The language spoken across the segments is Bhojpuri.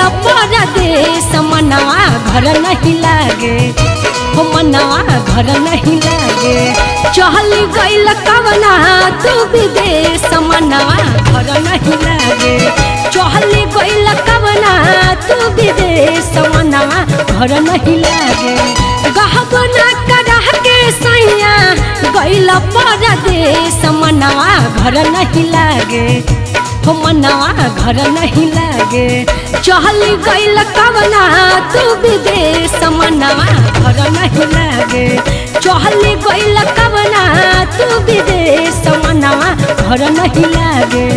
परदेश मनवा घर नहीं लागे हो मनवा घर नहीं लागे चल गइल कवना तू विदेश मनवा घर नहीं लागे चल गइल कवना तू विदेश मनवा घर नहीं लागे गहबना करह के सैया गइल परदेश मनवा घर नहीं लागे हो मनवा घर नहीं लागे चल गइल कवना तू विदेश मनवा घर नहीं लागे चल गइल कवना तू विदेश मनवा घर नहीं लागे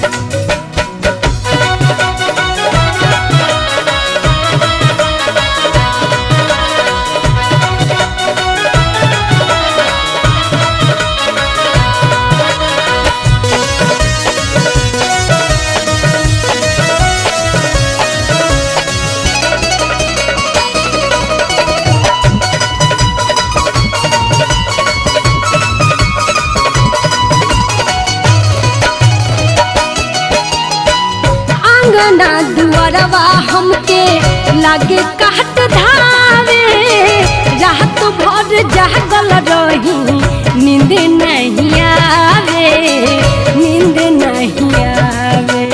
आंगना दुआरवा हमके लागे काट धावे रात भर जागल रही नींद नहीं आवे नींद नहीं आवे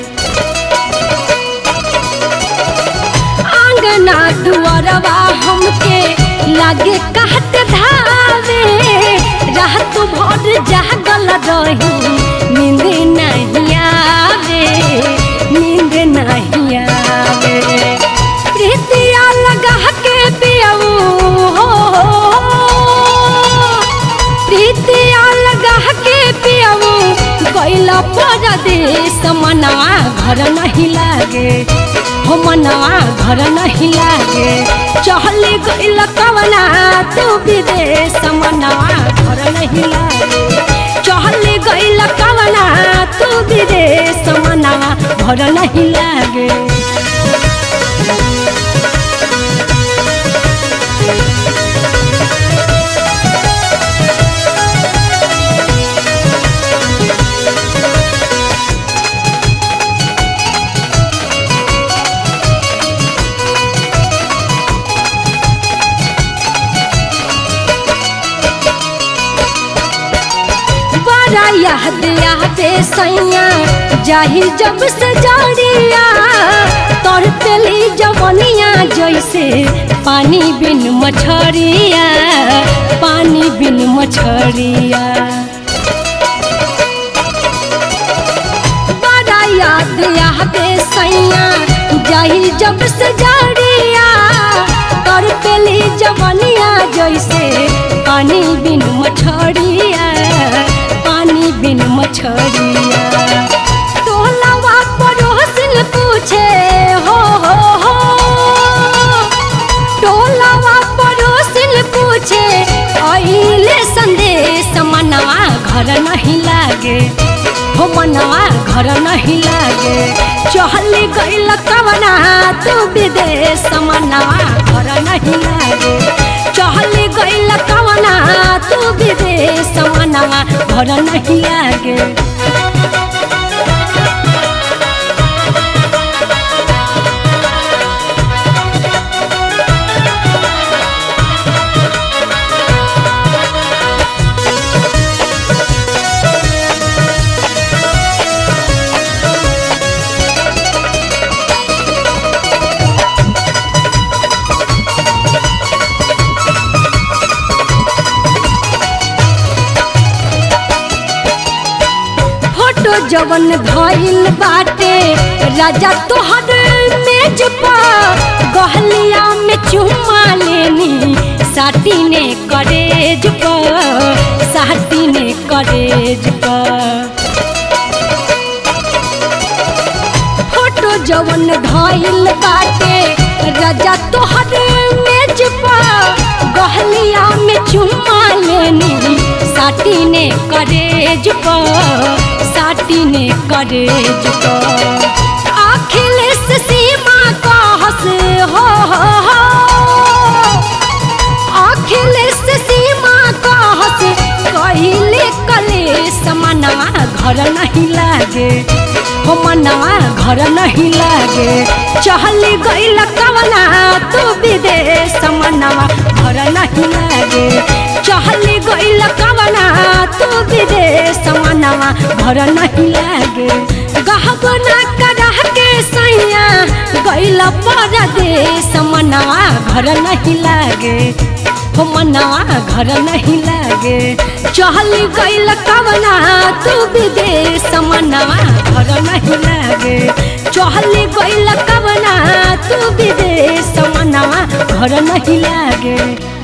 आंगना दुआरवा हमके लागे काट धावे रात भर जागल रही नींद नहीं आवे नींद नहीं आवे प्रीतिया लगा के पियाऊ हो प्रीतिया लगा के पियाऊ गइला परदेश मनवा घर नहीं लागे हो मनवा घर नहीं लागे चहल गइल कवना तू विदेश मनवा घर नहीं लागे चहल गइल कवना तू विदेश मनवा घर नहीं लागे बड़ा याद आवे सैया जाही जब से जड़िया तोर तेली जवनिया जैसे पानी बिन मछरिया पानी बिन मछरिया बड़ा याद आवे सैया जाही जब से जड़िया तोर तेली जवनिया जैसे पानी बिन मछरिया पानी बिन मछरिया टोलावा पड़ोसिन पूछे हो हो हो टोलावा पड़ोसिन पूछे अइले संदेश मनवा घर नहीं लागे हो मनवा घर नहीं लागे चहल गइल कवना तू विदेश मनवा घर नहीं लागे चहल गइल कवना तू विदेश मनवा घर नहीं लागे फोटो जवन धइल बाटे राजा तोहर मेज पर गहलिया में चुम्मा लेनी साटी ने करेज पर साटी ने करेज पर फोटो जवन धइल बाटे राजा तोहर मेज पर गहलिया में चुम्मा लेनी साटी ने करेज पर साटी ने करेज पर अखिलेश सीमा कहस हो हो हो अखिलेश सीमा कहस कहिले कलेश मनवा घर नहीं लागे हो मनवा घर नहीं लागे चहली गइल कवना तू विदेश मनवा घर नहीं लागे चहली गइल कवना तू विदेश मनवा घर नहीं लागे गहबना करह के सैया गइल परदेश मनवा घर नहीं लागे हो मनवा घर नहीं लागे चहली गइल कवना तू विदेश मनवा घर नहीं लागे चहली गइल कवना तू विदेश मनवा घर नहीं लागे